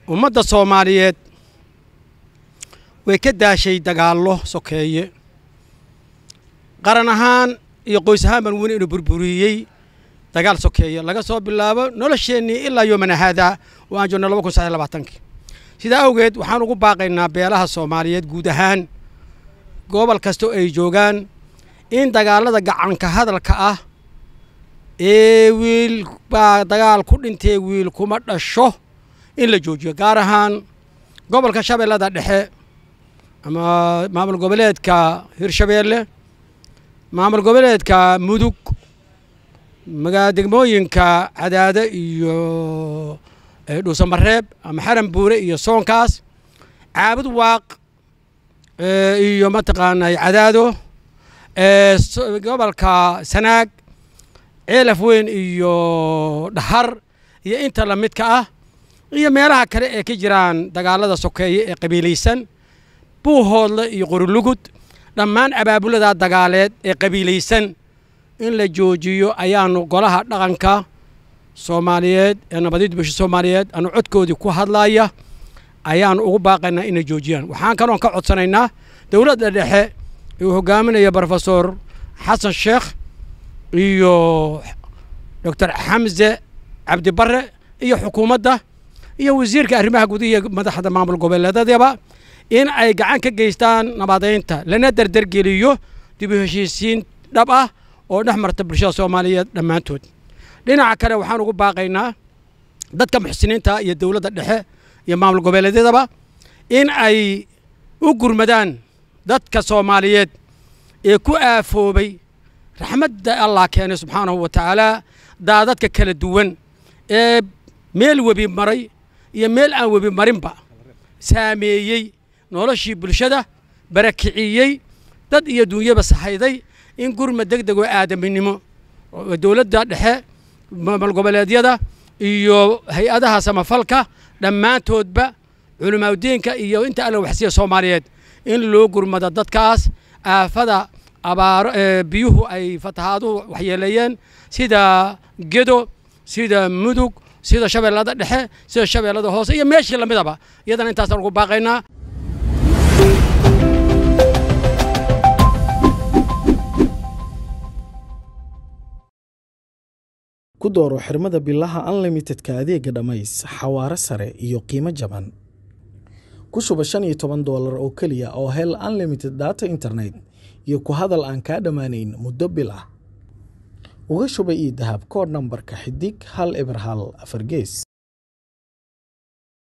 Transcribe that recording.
ummadda soomaaliyeed way ka daashay dagaallo sokeeye qaran ahaan iyo qoys ahaan baan weli inu burburiyey dagaal sokeeye laga soo bilaabo nolosheennii ilaa yoomana haadaa oo aan joogno laba kun saddex labaatankii sidaa awgeed waxaan ugu baaqaynaa beelaha soomaaliyeed guud ahaan gobol kasta oo ay joogaan in dagaallada gacanka hadalka ah ee wiil baa dagaal ku dhintee wiil kuma dhasho in la joojiyo gaar ahaan gobolka shabeellada dhexe ama maamul goboleedka hirshabeelle maamul goboleedka mudug magaa degmooyinka cadaade iyo dhuusamareeb ama xaran buure iyo soonkaas caabud waaq iyo mataqaanaa cadaado gobolka sanaag ceelaf weyn iyo dhahar iyo inta la midka ah iyo meelaha kale ee ka jiraan dagaalada sokeeye ee qabiilaysan buuhoodle iyo qorilugud dhammaan abaabuladaa dagaaleed ee qabiilaysan in la joojiyo ayaanu golaha dhaqanka soomaaliyeed ee nabadiyadda bulsha soomaaliyeed aanu codkoodii ku hadlaya ayaanu ugu baaqaynaa inay joojiyaan waxaan kaloon ka codsanaynaa dowladda dhexe uu hogaaminayo brofesor xasan sheekh iyo doctor xamse cabdibarre iyo xukuumadda iyo wasiirka arrimaha gudihiiyo madaxda maamul goboleedyadaba in ay gacan ka geystaan nabadeynta lana derdergeliyo dib u heshiisiin dhab ah oo dhex marta bulshada soomaaliyeed dhammaantood dhinaca kale waxaan ugu baaqaynaa dadka muxsiniinta iyo dowladda dhexe iyo maamul goboleedyadaba in ay u gurmadaan dadka soomaaliyeed ee ku aafoobay raxmadda allah keenay subxaanahu wa tacaala daadadka kala duwan ee meel webi maray iyo meel aan webi marinba saameeyey noloshii bulshada barakiciyey dad iyo duunyaba sahayday in gurmad deg deg oo aadaminimo dowladda dhexe maamul goboleedyada iyo hay-adaha samafalka dhammaantoodba culimaaudiinka iyo inta alla waxsiya soomaaliyeed in loo gurmado dadkaas aafada abaaro biyuhu ay fatahaaduhu waxyeeleeyeen sida gedo sida mudug sida shabeellada dhexe sida shabeellada hoose iyo meeshii lamidaba iyadana intaasaan ugu baaqaynaa ku dooro xirmada bilaha unlimitedka adeega dhammays xawaare sare iyo qiimo jaban ku shuba shan iyo toban doolar oo keliya oo hel unlimited data internet iyo ku hadal aan kaa dhammaanayn muddo bil ah uga shuba io dahab koodh nambarka xidig hal eber hal afar gees